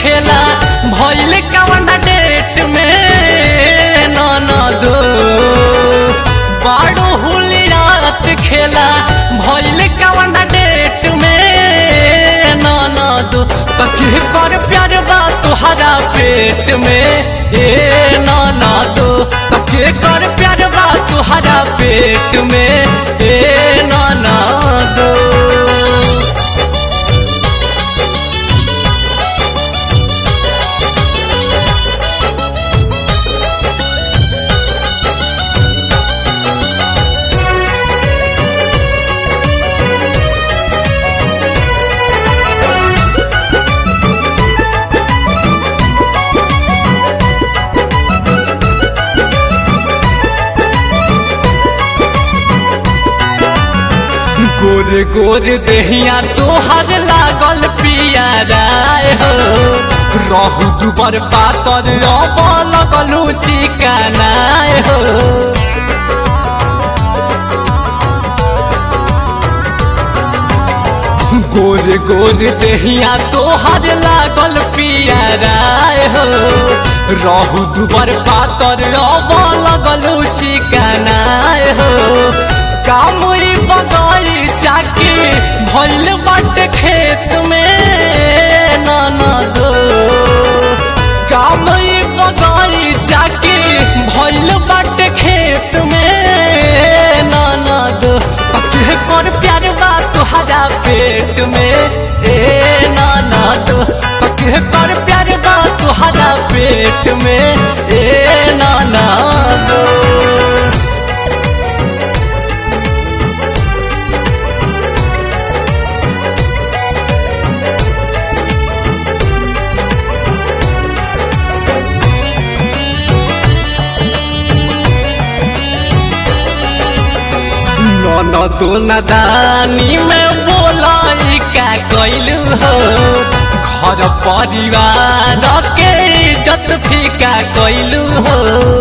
खेला भइल कवन डेट में ननद बाड़ो हुलियात खेला भइल कवन डेट में ननद तके कर प्यार बा तुहरा पेट में ए ननद तके कर प्यार बा तुहरा पेट में ए ननद गोर गोर देहिया तोहर लागल पियाराय हो रहू दुबर पातर अब लगलू चिकनाय हो गोर गोर देहिया तोहर लागल पियाराय हो रहू दुबर पातर अब लगलू चिकनाय हो कामुई बगाई चाकी भइल बाटे खेत में ननद कामुई बगाई चाकी भइल बाटे खेत में ननद तके कर प्यार बा तुहरा पेट में ए ननद तके कर प्यार बा तुहरा पेट में ए ननद ननद नदानी में बोलाई का कैलू हो घर परिवार के इज्जत फीका कैलू हो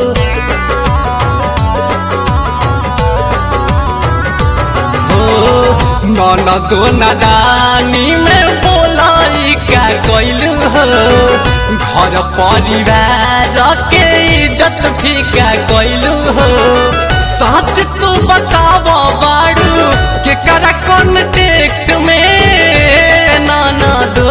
ननद नदानी में बोलाई का कैलू हो घर परिवार के इज्जत फीका कैलू हो सच तू बताव बाड़ू के करा कॉन्टेक्ट में नाना दो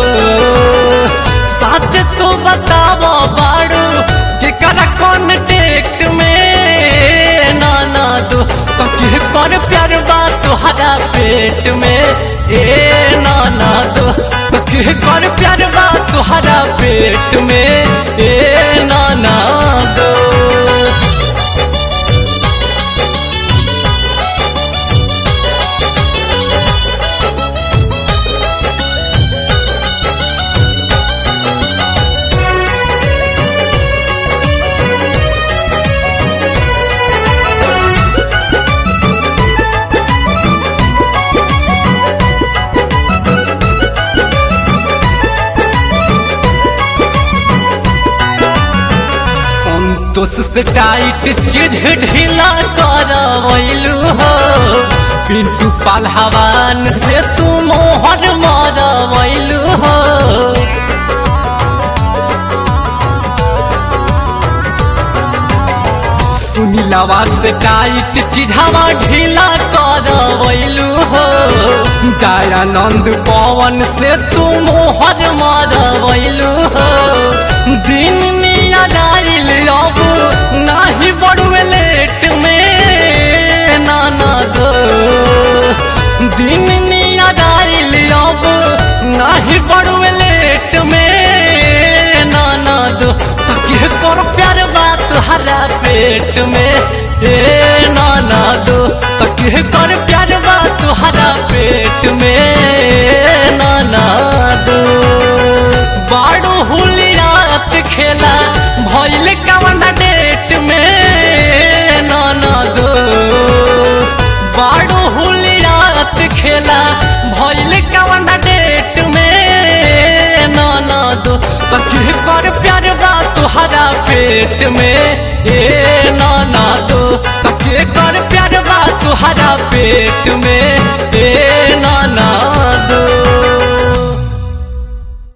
सच तू बताव बाड़ू के करा कॉन्टेक्ट में नाना दो तो के कर प्यार बा तुहरा पेट में ए नाना दो तो के कर प्यार बा तुहरा पेट में ए नाना दो संतोष से टाइट चीज ढीला करवैलू हो पिंटू पालहवान से तू मोहर मरवैलू हो सुनीलवा से टाइट चिढ़ावा ढीला करवैलू हो दयानंद पवन से तू मोहर मरवैलू हो दिन नियल अब नाही बड़ुए लेट में नाना दो दिन नियल अब नाही बड़ुए लेट में नाना दो तके कर प्यार बात हरा पेट में ए नाना दो तके कर प्यार बात हरा पेट में नाना दो बाड़ू हुलियात खेला भइल कवन डेट में नाना दो बाड़ू हुलियात खेला भइल कवन डेट में नाना दो तके कर प्यार बा तुहरा पेट में ए नाना दो तके कर प्यार बा तुहरा पेट में ए